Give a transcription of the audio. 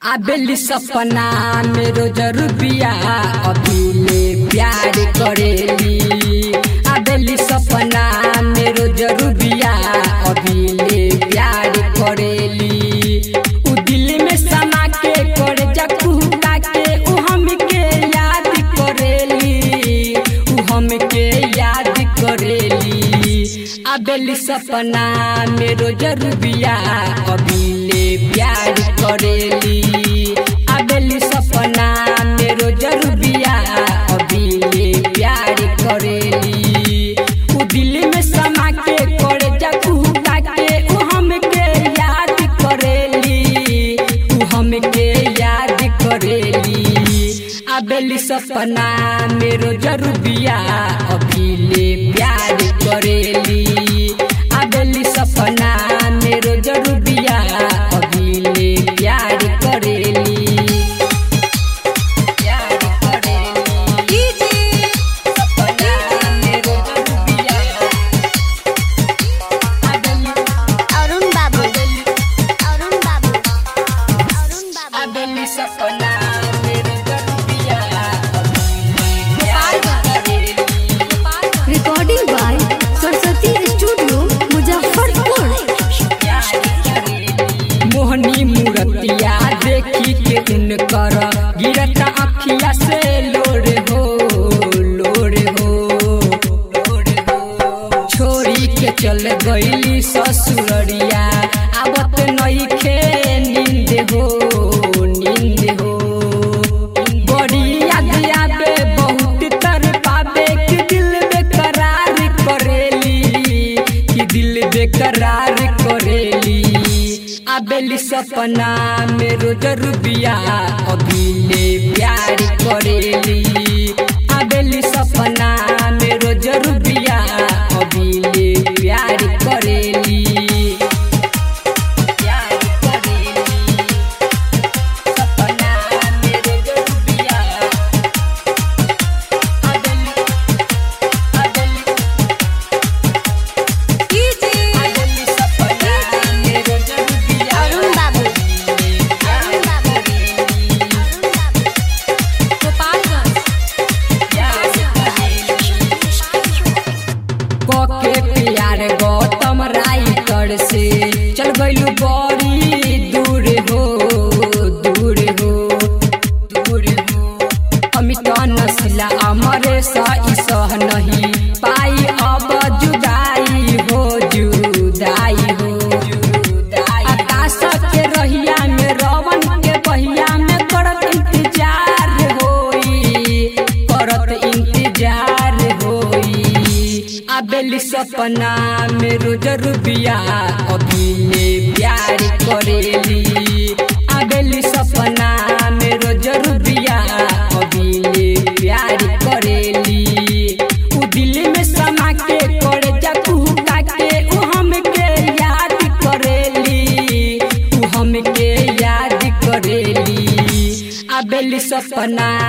आबेली सपना में रोज रुपिया अभिले प्यार करेली आबेली सपना में रोज रुपिया अभिले प्यार करेली उ दिल में समा के करे जकुता के उ हमके याद करेली उ हमके याद करेली आबेली सपना में रोज रुबिया अभिले प्यार करेली आबेली सपना में रोज रुबिया अभिले प्यार करेली उ दिल में समा के करे जकुता के उ हमके याद करेली उ हमके याद करेली आबेली सपना में रोज रुबिया अभिले प्यार करेली आबेली सपना में रोज रुबिया अभिले प्यार करेली प्यार करेली सपना में रोज रुबिया आबेली अरुण बाबू अरुण बाबू अरुण बाबू आबेली सपना में रोज रुबिया अभिले प्यार करेली recording by Saraswati studio Muzaffarpur मोहनी मूर्तिया देखी के उनकर गिरता अखिया से लोर हो लोर हो लोर हो छोरी के चल गईली ससुररिया आवत नइखे नींद हो नींद हो बड़ी याद आवे बहुत तर पावे कि दिल बेकरार करेली कि दिल बेकरार करेली आबेली सपना में रोज रुबिया अभिले प्यार करेली आबेली सपना में रोज रुबिया अभिले प्यार करेली प्यार करेली सपना में रोज रुबिया आबेली आबेली आबेली सपना में रोज रुबिया अरुण बाबू अरुण बाबू अरुण बाबू कके प्यार गौतम राइटर से चल गइलू बड़ी दूर हो दूर हो दूर हो अमित नस्ला अमर सही सह नहीं पाई अब जुदाई हो जुदाई हो जुदाई आकाश के रहिया में रवन के बहिया में करत इंतजार होई करत इंतजार होई आबेली सपना में रोज रुबिया अभिले प्यार करेली आबेली सपना में रोज रुबिया अभिले प्यार करेली उ दिल में समा के करे जकुता के उ हमके याद करेली उ हमके याद करेली आबेली सपना